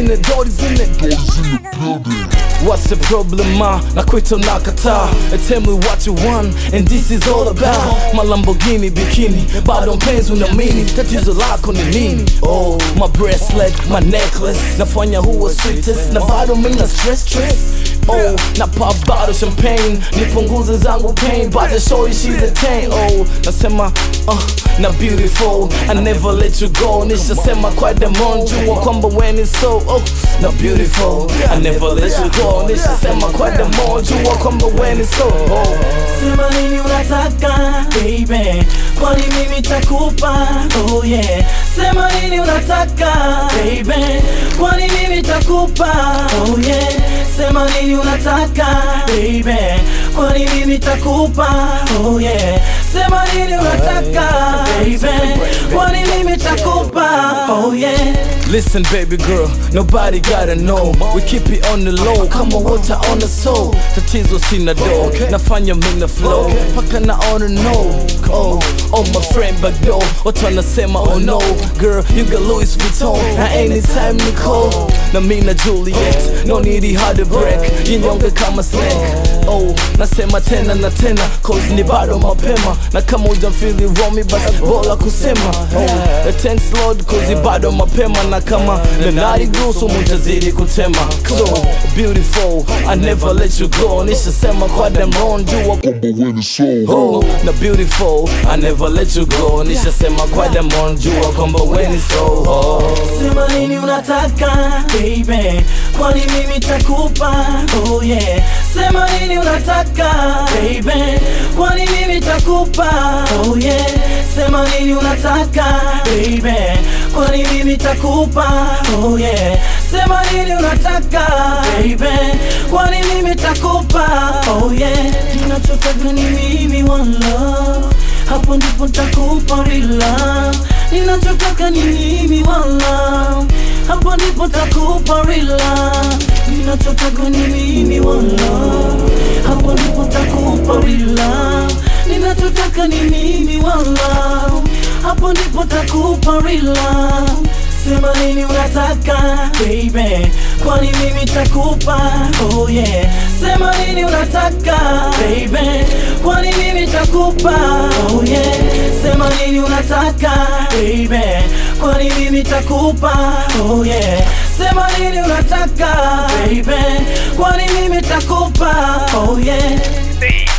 in it, Dory's in it. What's the problem, ma? Na kwita unakataa Tell me what you want and this is all about My Lamborghini bikini bado mpenzi unaamini tatizo lako ni nini oh my bracelet my necklace nafanya huwa sweetest na bado mina stress stress Oh, na pop bottle champagne nipunguze zangu pain but the show you she's a 10 oh nasema uh, na beautiful I never let you go nishasema kwa demon jua kwamba when it's so oh na beautiful I never let you go nishasema kwa demon jua kwamba when it's so oh Sema nini unataka baby, kwani mimi takupa oh yeah. Sema nini unataka baby, kwani mimi takupa oh yeah. Sema nini unataka baby, kwani mimi takupa oh yeah. Sema nini unataka baby, kwani mimi takupa oh yeah. Listen, baby girl, nobody gotta know. We keep it on the low, kama water on the soul. Tatizo sina do, nafanya mina flow, paka naona no. Oh, oh my friend Bagdo, watu wanasema oh no. Girl, you got Louis Vuitton, na anytime ni call. Na mina Juliet, no need hard to break, jinyonge kama snack. Oh, nasema tena na tena, cause ni bado mapema. Na kama ujamfili romi, basi bora kusema. Oh, the tense load, cause bado mapema na kama nanari gusu mutazidi kutema so beautiful I never let you go nishasema kwa demon jua Kwamba when it's so oh, na beautiful I never let you go nishasema kwa demon jua kwamba when it's so oh. Sema nini unataka baby, kwani mimi takupa oh yeah. Sema nini unataka baby, kwani mimi takupa oh yeah. Sema nini unataka baby, kwani mimi takupa oh yeah. Sema nini unataka baby, kwani mimi takupa oh yeah. Ninachotaka ni mimi one love, hapo ndipo takupa real love. Ninachotaka ni mimi one love, hapo ndipo takupa real love. Ninachotaka ni mimi one love, hapo ndipo takupa real love. Ninachotaka ni mimi one love, hapo ndipo takupa real love. Sema nini unataka baby, kwani mimi takupa oh yeah. Sema nini unataka baby, kwani mimi takupa oh yeah. Sema nini unataka baby, kwani mimi takupa oh yeah. Sema nini unataka baby, kwani mimi takupa oh yeah.